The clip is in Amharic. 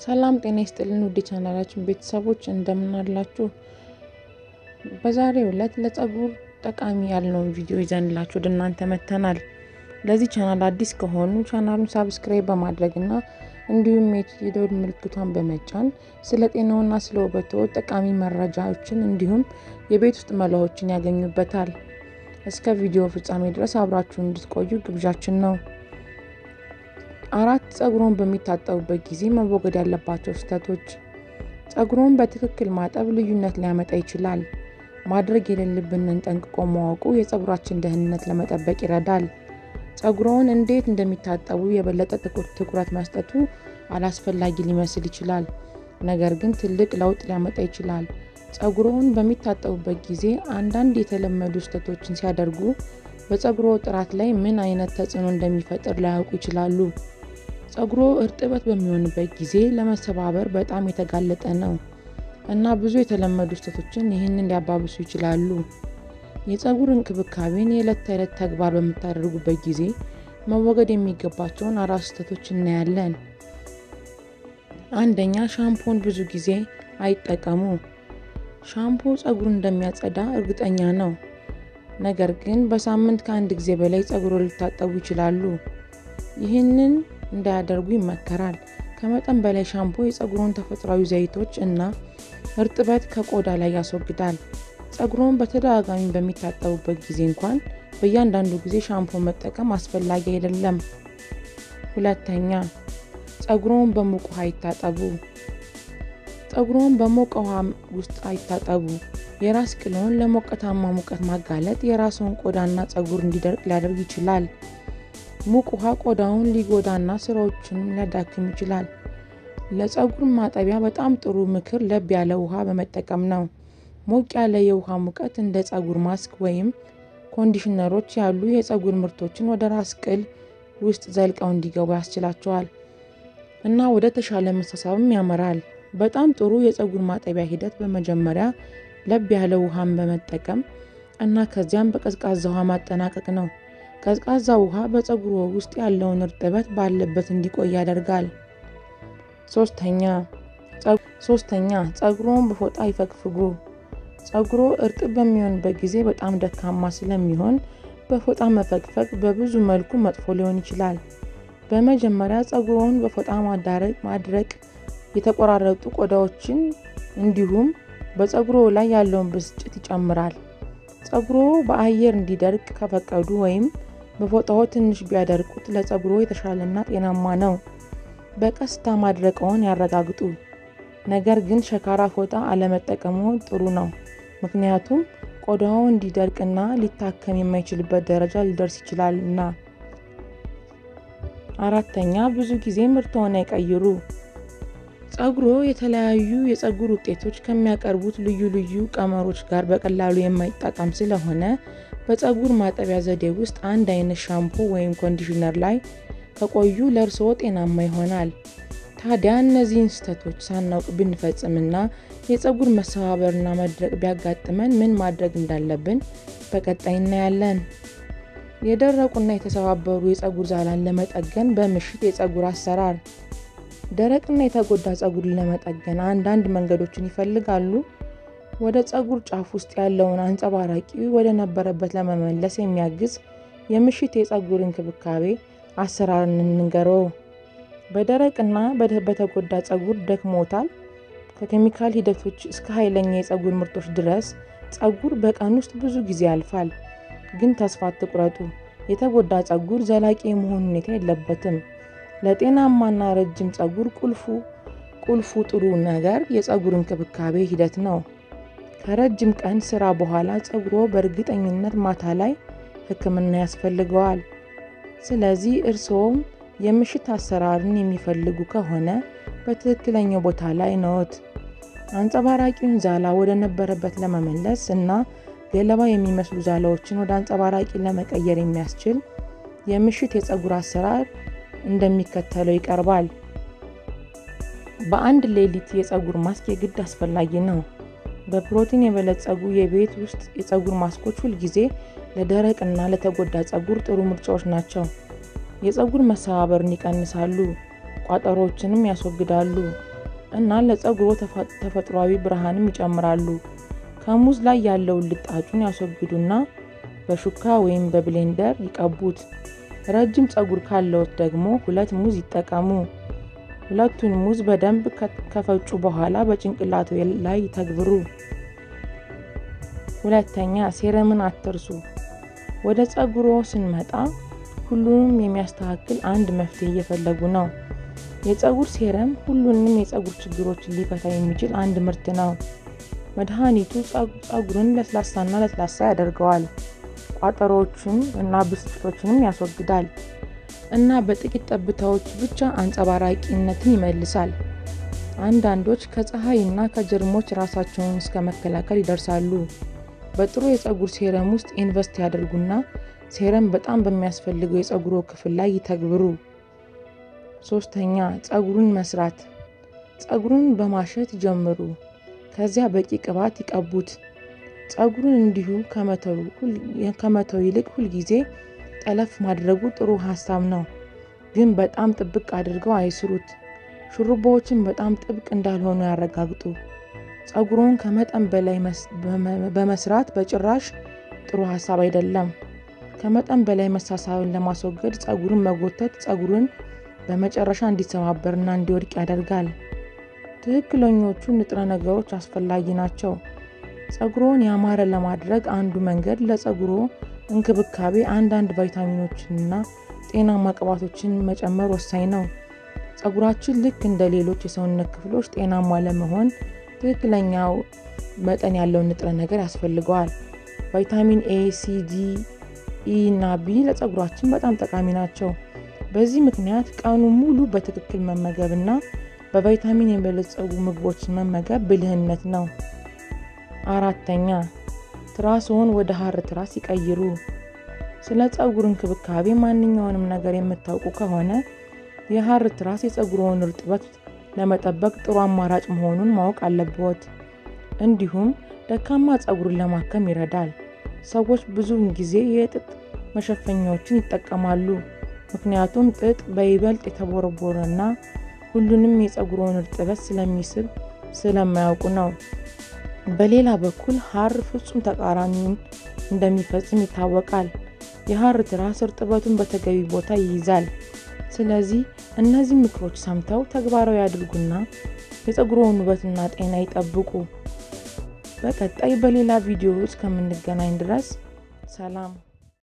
ሰላም ጤና ይስጥልን ውድ ቻናላችን ቤተሰቦች እንደምን አላችሁ? በዛሬው ዕለት ለፀጉር ጠቃሚ ያልነውን ቪዲዮ ይዘንላችሁ ወደ እናንተ መጥተናል። ለዚህ ቻናል አዲስ ከሆኑ ቻናሉን ሳብስክራይብ በማድረግ እና እንዲሁም የደወል ምልክቷን በመጫን ስለ ጤናውና ስለ ውበቶ ጠቃሚ መረጃዎችን እንዲሁም የቤት ውስጥ መላዎችን ያገኙበታል። እስከ ቪዲዮ ፍጻሜ ድረስ አብራችሁ እንድትቆዩ ግብዣችን ነው። አራት ፀጉሮን በሚታጠቡበት ጊዜ መወገድ ያለባቸው ስህተቶች። ፀጉሮን በትክክል ማጠብ ልዩነት ሊያመጣ ይችላል። ማድረግ የሌለብንን ጠንቅቆ ማወቁ የፀጉራችን ደህንነት ለመጠበቅ ይረዳል። ፀጉሮን እንዴት እንደሚታጠቡ የበለጠ ትኩረት መስጠቱ አላስፈላጊ ሊመስል ይችላል፣ ነገር ግን ትልቅ ለውጥ ሊያመጣ ይችላል። ፀጉሮን በሚታጠቡበት ጊዜ አንዳንድ የተለመዱ ስህተቶችን ሲያደርጉ በፀጉሮ ጥራት ላይ ምን አይነት ተጽዕኖ እንደሚፈጥር ላያውቁ ይችላሉ። ፀጉሮ እርጥበት በሚሆንበት ጊዜ ለመሰባበር በጣም የተጋለጠ ነው እና ብዙ የተለመዱ ስህተቶችን ይህንን ሊያባብሱ ይችላሉ። የፀጉር እንክብካቤን የዕለት ተዕለት ተግባር በምታደርጉበት ጊዜ መወገድ የሚገባቸውን አራት ስህተቶች እናያለን። አንደኛ፣ ሻምፖን ብዙ ጊዜ አይጠቀሙ። ሻምፖ ፀጉሩን እንደሚያጸዳ እርግጠኛ ነው፣ ነገር ግን በሳምንት ከአንድ ጊዜ በላይ ፀጉሮ ሊታጠቡ ይችላሉ። ይህንን እንዳያደርጉ ይመከራል። ከመጠን በላይ ሻምፖ የፀጉሮን ተፈጥሯዊ ዘይቶች እና እርጥበት ከቆዳ ላይ ያስወግዳል። ፀጉሮን በተደጋጋሚ በሚታጠቡበት ጊዜ እንኳን በእያንዳንዱ ጊዜ ሻምፖ መጠቀም አስፈላጊ አይደለም። ሁለተኛ፣ ፀጉሮን በሙቅ ውሃ ይታጠቡ። ፀጉሮን በሞቀ ውሃ ውስጥ አይታጠቡ። የራስ ቅልዎን ለሞቃታማ ሙቀት ማጋለጥ የራስዎን ቆዳና ፀጉር እንዲደርቅ ሊያደርግ ይችላል። ሙቅ ውሃ ቆዳውን ሊጎዳና ስራዎችንም ሊያዳክም ይችላል። ለፀጉር ማጠቢያ በጣም ጥሩ ምክር ለብ ያለ ውሃ በመጠቀም ነው። ሞቅ ያለ የውሃ ሙቀት እንደ ፀጉር ማስክ ወይም ኮንዲሽነሮች ያሉ የፀጉር ምርቶችን ወደ ራስ ቅል ውስጥ ዘልቀው እንዲገቡ ያስችላቸዋል እና ወደ ተሻለ መሳሳብም ያመራል። በጣም ጥሩ የፀጉር ማጠቢያ ሂደት በመጀመሪያ ለብ ያለ ውሃን በመጠቀም እና ከዚያም በቀዝቃዛ ውሃ ማጠናቀቅ ነው። ቀዝቃዛ ውሃ በፀጉሮ ውስጥ ያለውን እርጥበት ባለበት እንዲቆይ ያደርጋል። ሶስተኛ ፀጉሮን በፎጣ ይፈግፍጉ። ፀጉሮ እርጥብ በሚሆንበት ጊዜ በጣም ደካማ ስለሚሆን በፎጣ መፈግፈግ በብዙ መልኩ መጥፎ ሊሆን ይችላል። በመጀመሪያ ፀጉሮን በፎጣ ማድረቅ የተቆራረጡ ቆዳዎችን እንዲሁም በፀጉሮ ላይ ያለውን ብስጭት ይጨምራል። ፀጉሮ በአየር እንዲደርቅ ከፈቀዱ ወይም በፎጣው ትንሽ ቢያደርቁት ለፀጉሮ የተሻለና ጤናማ ነው። በቀስታ ማድረቅዎን ያረጋግጡ፣ ነገር ግን ሸካራ ፎጣ አለመጠቀሙ ጥሩ ነው፣ ምክንያቱም ቆዳው እንዲደርቅና ሊታከም የማይችልበት ደረጃ ሊደርስ ይችላልና። አራተኛ ብዙ ጊዜ ምርትዎን አይቀይሩ። ፀጉሮ የተለያዩ የፀጉር ውጤቶች ከሚያቀርቡት ልዩ ልዩ ቀመሮች ጋር በቀላሉ የማይጣጣም ስለሆነ በፀጉር ማጠቢያ ዘዴ ውስጥ አንድ አይነት ሻምፖ ወይም ኮንዲሽነር ላይ ከቆዩ ለእርስዎ ጤናማ ይሆናል። ታዲያ እነዚህን ስህተቶች ሳናውቅ ብንፈጽምና የፀጉር መሰባበርና መድረቅ ቢያጋጥመን ምን ማድረግ እንዳለብን በቀጣይ እናያለን። የደረቁና የተሰባበሩ የፀጉር ዛላን ለመጠገን በምሽት የፀጉር አሰራር። ደረቅና የተጎዳ ፀጉርን ለመጠገን አንዳንድ መንገዶችን ይፈልጋሉ? ወደ ፀጉር ጫፍ ውስጥ ያለውን አንጸባራቂ ወደ ነበረበት ለመመለስ የሚያግዝ የምሽት የፀጉር እንክብካቤ አሰራርን እንንገረው። በደረቅና በተጎዳ ፀጉር ደክሞታል? ከኬሚካል ሂደቶች እስከ ኃይለኛ የፀጉር ምርቶች ድረስ ፀጉር በቀን ውስጥ ብዙ ጊዜ ያልፋል። ግን ተስፋ አትቁረጡ። የተጎዳ ፀጉር ዘላቂ የመሆን ሁኔታ የለበትም። ለጤናማና ረጅም ፀጉር ቁልፉ ቁልፉ ጥሩ ነገር የፀጉር እንክብካቤ ሂደት ነው። ከረጅም ቀን ስራ በኋላ ፀጉሮ በእርግጠኝነት ማታ ላይ ሕክምና ያስፈልገዋል። ስለዚህ እርስዎም የምሽት አሰራርን የሚፈልጉ ከሆነ በትክክለኛው ቦታ ላይ ነዎት። አንጸባራቂውን ዛላ ወደ ነበረበት ለመመለስ እና ገለባ የሚመስሉ ዛላዎችን ወደ አንጸባራቂ ለመቀየር የሚያስችል የምሽት የፀጉር አሰራር እንደሚከተለው ይቀርባል። በአንድ ሌሊት የፀጉር ማስክ የግድ አስፈላጊ ነው። በፕሮቲን የበለጸጉ የቤት ውስጥ የፀጉር ማስኮች ሁልጊዜ ለደረቅ እና ለተጎዳ ፀጉር ጥሩ ምርጫዎች ናቸው። የፀጉር መሰባበርን ይቀንሳሉ፣ ቋጠሮችንም ያስወግዳሉ እና ለፀጉሮ ተፈጥሯዊ ብርሃንም ይጨምራሉ። ከሙዝ ላይ ያለውን ልጣጩን ያስወግዱና በሹካ ወይም በብሌንደር ይቀቡት። ረጅም ፀጉር ካለዎት ደግሞ ሁለት ሙዝ ይጠቀሙ። ሁለቱን ሙዝ በደንብ ከፈጩ በኋላ በጭንቅላቱ ላይ ይተግብሩ። ሁለተኛ ሴረምን አትርሱ። ወደ ፀጉሮ ስንመጣ ሁሉንም የሚያስተካክል አንድ መፍትሄ እየፈለጉ ነው። የፀጉር ሴረም ሁሉንም የፀጉር ችግሮችን ሊፈታ የሚችል አንድ ምርት ነው። መድኃኒቱ ፀጉርን ለስላሳና ለስላሳ ያደርገዋል። ቋጠሮዎችን እና ብስጭቶችንም ያስወግዳል እና በጥቂት ጠብታዎች ብቻ አንጸባራቂነትን ይመልሳል። አንዳንዶች ከፀሐይ እና ከጀርሞች ራሳቸውን እስከ መከላከል ይደርሳሉ። በጥሩ የፀጉር ሴረም ውስጥ ኢንቨስት ያደርጉና ሴረም በጣም በሚያስፈልገው የፀጉሮ ክፍል ላይ ይተግብሩ። ሶስተኛ ፀጉሩን መስራት። ፀጉሩን በማሸት ይጀምሩ። ከዚያ በቂ ቅባት ይቀቡት። ፀጉሩን እንዲሁ ከመተው ይልቅ ሁልጊዜ ጠለፍ ማድረጉ ጥሩ ሀሳብ ነው፣ ግን በጣም ጥብቅ አድርገው አይስሩት። ሹሩባዎችን በጣም ጥብቅ እንዳልሆኑ ያረጋግጡ። ፀጉሮን ከመጠን በላይ በመስራት በጭራሽ ጥሩ ሀሳብ አይደለም። ከመጠን በላይ መሳሳብን ለማስወገድ ፀጉርን መጎተት ፀጉርን በመጨረሻ እንዲሰባበርና እንዲወድቅ ያደርጋል። ትክክለኞቹ ንጥረ ነገሮች አስፈላጊ ናቸው። ፀጉሮን ያማረ ለማድረግ አንዱ መንገድ ለፀጉሮ እንክብካቤ አንዳንድ ቫይታሚኖችንና ጤናማ ቅባቶችን መጨመር ወሳኝ ነው። ፀጉራችን ልክ እንደ ሌሎች የሰውነት ክፍሎች ጤናማ ለመሆን ትክክለኛው መጠን ያለውን ንጥረ ነገር ያስፈልገዋል። ቫይታሚን ኤ፣ ሲ፣ ዲ፣ ኢ እና ቢ ለፀጉራችን በጣም ጠቃሚ ናቸው። በዚህ ምክንያት ቀኑ ሙሉ በትክክል መመገብ እና በቫይታሚን የበለጸጉ ምግቦችን መመገብ ብልህነት ነው። አራተኛ ትራስዎን ወደ ሀር ትራስ ይቀይሩ። ስለ ፀጉር እንክብካቤ ማንኛውንም ነገር የምታውቁ ከሆነ የሀር ትራስ የፀጉርዎን እርጥበት ለመጠበቅ ጥሩ አማራጭ መሆኑን ማወቅ አለብዎት። እንዲሁም ደካማ ፀጉርን ለማከም ይረዳል። ሰዎች ብዙውን ጊዜ የጥጥ መሸፈኛዎችን ይጠቀማሉ፣ ምክንያቱም ጥጥ በይበልጥ የተቦረቦረ እና ሁሉንም የፀጉርዎን እርጥበት ስለሚስብ ስለማያውቁ ነው። በሌላ በኩል ሀር ፍጹም ተቃራኒውን እንደሚፈጽም ይታወቃል። የሀር ትራስ እርጥበቱን በተገቢ ቦታ ይይዛል። ስለዚህ እነዚህ ምክሮች ሰምተው ተግባራዊ ያድርጉና የፀጉርዎን ውበትና ጤና ይጠብቁ። በቀጣይ በሌላ ቪዲዮ እስከምንገናኝ ድረስ ሰላም።